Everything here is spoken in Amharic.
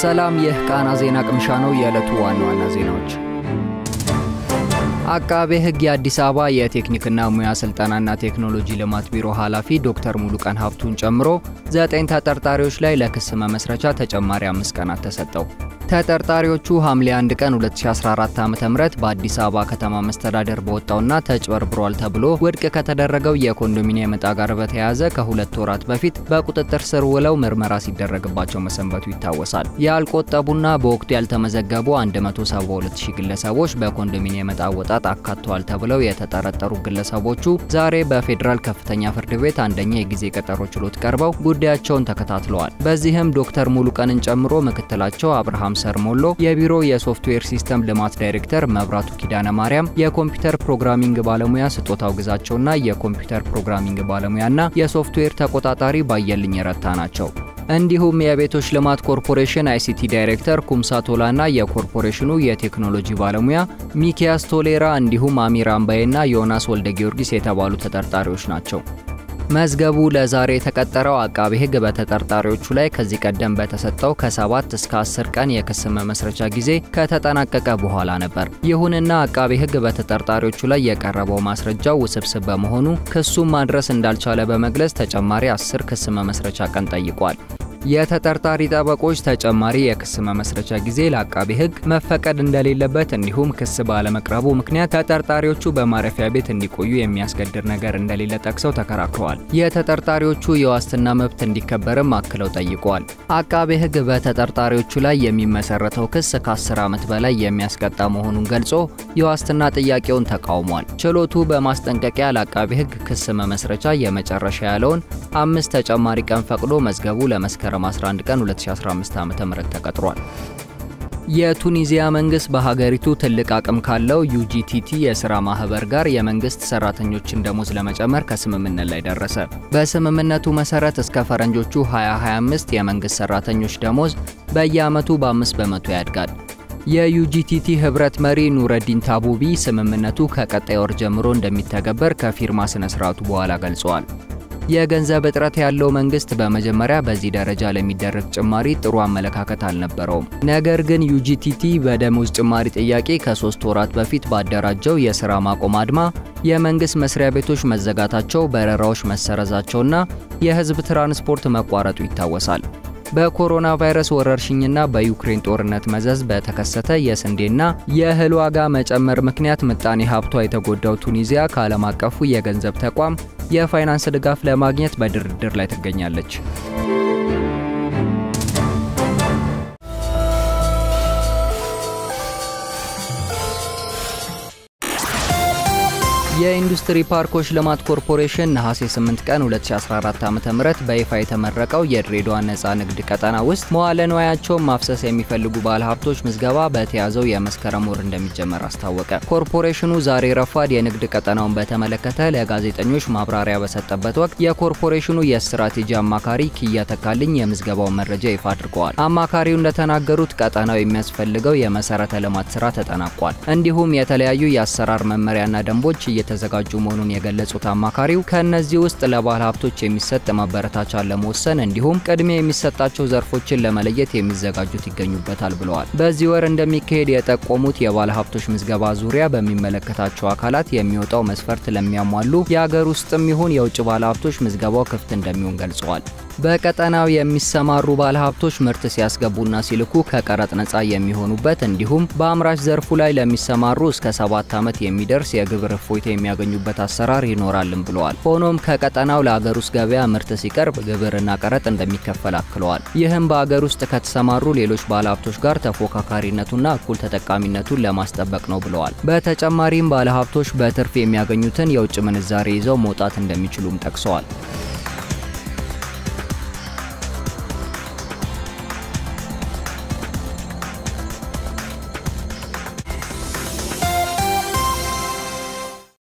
ሰላም፣ ይህ ቃና ዜና ቅምሻ ነው። የዕለቱ ዋና ዋና ዜናዎች አቃቤ ሕግ የአዲስ አበባ የቴክኒክና ሙያ ስልጠናና ቴክኖሎጂ ልማት ቢሮ ኃላፊ ዶክተር ሙሉቀን ሀብቱን ጨምሮ ዘጠኝ ተጠርጣሪዎች ላይ ለክስ መመስረቻ ተጨማሪ አምስት ቀናት ተሰጠው። ተጠርጣሪዎቹ ሐምሌ 1 ቀን 2014 ዓ.ም በአዲስ አበባ ከተማ መስተዳደር በወጣውና ተጭበርብሯል ተብሎ ውድቅ ከተደረገው የኮንዶሚኒየም ዕጣ ጋር በተያያዘ ከሁለት ወራት በፊት በቁጥጥር ስር ውለው ምርመራ ሲደረግባቸው መሰንበቱ ይታወሳል። ያልቆጠቡና በወቅቱ ያልተመዘገቡ 172 ሺህ ግለሰቦች በኮንዶሚኒየም ዕጣ አወጣጥ አካተዋል ተብለው የተጠረጠሩ ግለሰቦቹ ዛሬ በፌዴራል ከፍተኛ ፍርድ ቤት አንደኛ የጊዜ ቀጠሮ ችሎት ቀርበው ጉዳያቸውን ተከታትለዋል። በዚህም ዶክተር ሙሉቀንን ጨምሮ ምክትላቸው አብርሃም ሰርሞሎ፣ የቢሮ የሶፍትዌር ሲስተም ልማት ዳይሬክተር መብራቱ ኪዳነ ማርያም፣ የኮምፒውተር ፕሮግራሚንግ ባለሙያ ስጦታው ግዛቸውና የኮምፒውተር ፕሮግራሚንግ ባለሙያና የሶፍትዌር ተቆጣጣሪ ባየልኝ ረታ ናቸው። እንዲሁም የቤቶች ልማት ኮርፖሬሽን አይሲቲ ዳይሬክተር ኩምሳ ቶላና የኮርፖሬሽኑ የቴክኖሎጂ ባለሙያ ሚኪያስ ቶሌራ እንዲሁም አሚር አምባዬና ዮናስ ወልደ ጊዮርጊስ የተባሉ ተጠርጣሪዎች ናቸው። መዝገቡ ለዛሬ የተቀጠረው አቃቤ ሕግ በተጠርጣሪዎቹ ላይ ከዚህ ቀደም በተሰጠው ከ7 እስከ 10 ቀን የክስ መመስረቻ ጊዜ ከተጠናቀቀ በኋላ ነበር። ይሁንና አቃቤ ሕግ በተጠርጣሪዎቹ ላይ የቀረበው ማስረጃው ውስብስብ በመሆኑ ክሱን ማድረስ እንዳልቻለ በመግለጽ ተጨማሪ 10 ክስ መመስረቻ ቀን ጠይቋል። የተጠርጣሪ ጠበቆች ተጨማሪ የክስ መመስረቻ ጊዜ ለአቃቤ ሕግ መፈቀድ እንደሌለበት እንዲሁም ክስ ባለመቅረቡ ምክንያት ተጠርጣሪዎቹ በማረፊያ ቤት እንዲቆዩ የሚያስገድድ ነገር እንደሌለ ጠቅሰው ተከራክረዋል። የተጠርጣሪዎቹ የዋስትና መብት እንዲከበርም አክለው ጠይቀዋል። አቃቤ ሕግ በተጠርጣሪዎቹ ላይ የሚመሰረተው ክስ ከ10 ዓመት በላይ የሚያስቀጣ መሆኑን ገልጾ የዋስትና ጥያቄውን ተቃውሟል። ችሎቱ በማስጠንቀቂያ ለአቃቤ ሕግ ክስ መመስረቻ የመጨረሻ ያለውን አምስት ተጨማሪ ቀን ፈቅዶ መዝገቡ ለመስከረም መስከረም 11 ቀን 2015 ዓ.ም ተቀጥሯል። የቱኒዚያ መንግስት በሀገሪቱ ትልቅ አቅም ካለው ዩጂቲቲ የስራ ማህበር ጋር የመንግስት ሰራተኞችን ደሞዝ ለመጨመር ከስምምነት ላይ ደረሰ። በስምምነቱ መሰረት እስከ ፈረንጆቹ 2025 የመንግስት ሰራተኞች ደሞዝ በየዓመቱ በ5 በመቶ ያድጋል። የዩጂቲቲ ህብረት መሪ ኑረዲን ታቡቢ ስምምነቱ ከቀጣይ ወር ጀምሮ እንደሚተገበር ከፊርማ ስነ ስርዓቱ በኋላ ገልጸዋል። የገንዘብ እጥረት ያለው መንግስት በመጀመሪያ በዚህ ደረጃ ለሚደረግ ጭማሪ ጥሩ አመለካከት አልነበረውም። ነገር ግን ዩጂቲቲ በደሞዝ ጭማሪ ጥያቄ ከሶስት ወራት በፊት ባደራጀው የስራ ማቆም አድማ የመንግስት መስሪያ ቤቶች መዘጋታቸው፣ በረራዎች መሰረዛቸውና የህዝብ ትራንስፖርት መቋረጡ ይታወሳል። በኮሮና ቫይረስ ወረርሽኝና በዩክሬን ጦርነት መዘዝ በተከሰተ የስንዴና የእህል ዋጋ መጨመር ምክንያት ምጣኔ ሀብቷ የተጎዳው ቱኒዚያ ከዓለም አቀፉ የገንዘብ ተቋም የፋይናንስ ድጋፍ ለማግኘት በድርድር ላይ ትገኛለች። የኢንዱስትሪ ፓርኮች ልማት ኮርፖሬሽን ነሐሴ 8 ቀን 2014 ዓ.ም በይፋ የተመረቀው የድሬዳዋ ነፃ ንግድ ቀጠና ውስጥ መዋለ ንዋያቸውን ማፍሰስ የሚፈልጉ ባለሀብቶች ምዝገባ በተያዘው የመስከረም ወር እንደሚጀመር አስታወቀ። ኮርፖሬሽኑ ዛሬ ረፋድ የንግድ ቀጠናውን በተመለከተ ለጋዜጠኞች ማብራሪያ በሰጠበት ወቅት የኮርፖሬሽኑ የስትራቴጂ አማካሪ ኪያ ተካልኝ የምዝገባውን መረጃ ይፋ አድርገዋል። አማካሪው እንደተናገሩት ቀጠናው የሚያስፈልገው የመሰረተ ልማት ስራ ተጠናቋል። እንዲሁም የተለያዩ የአሰራር መመሪያና ደንቦች እየተዘጋጁ መሆኑን የገለጹት አማካሪው ከእነዚህ ውስጥ ለባለ ሀብቶች የሚሰጥ ማበረታቻን ለመወሰን እንዲሁም ቅድሚያ የሚሰጣቸው ዘርፎችን ለመለየት የሚዘጋጁት ይገኙበታል ብለዋል። በዚህ ወር እንደሚካሄድ የጠቆሙት የባለ ሀብቶች ምዝገባ ዙሪያ በሚመለከታቸው አካላት የሚወጣው መስፈርት ለሚያሟሉ የአገር ውስጥም ይሁን የውጭ ባለ ሀብቶች ምዝገባው ክፍት እንደሚሆን ገልጸዋል። በቀጠናው የሚሰማሩ ባለ ሀብቶች ምርት ሲያስገቡና ሲልኩ ከቀረጥ ነጻ የሚሆኑበት እንዲሁም በአምራች ዘርፉ ላይ ለሚሰማሩ እስከ ሰባት ዓመት የሚደርስ የግብር እፎይታ የሚያገኙበት አሰራር ይኖራልም ብለዋል። ሆኖም ከቀጠናው ለአገር ውስጥ ገበያ ምርት ሲቀርብ ግብርና ቀረጥ እንደሚከፈል አክለዋል። ይህም በአገር ውስጥ ከተሰማሩ ሌሎች ባለሀብቶች ጋር ተፎካካሪነቱና እኩል ተጠቃሚነቱን ለማስጠበቅ ነው ብለዋል። በተጨማሪም ባለሀብቶች በትርፍ የሚያገኙትን የውጭ ምንዛሬ ይዘው መውጣት እንደሚችሉም ጠቅሰዋል።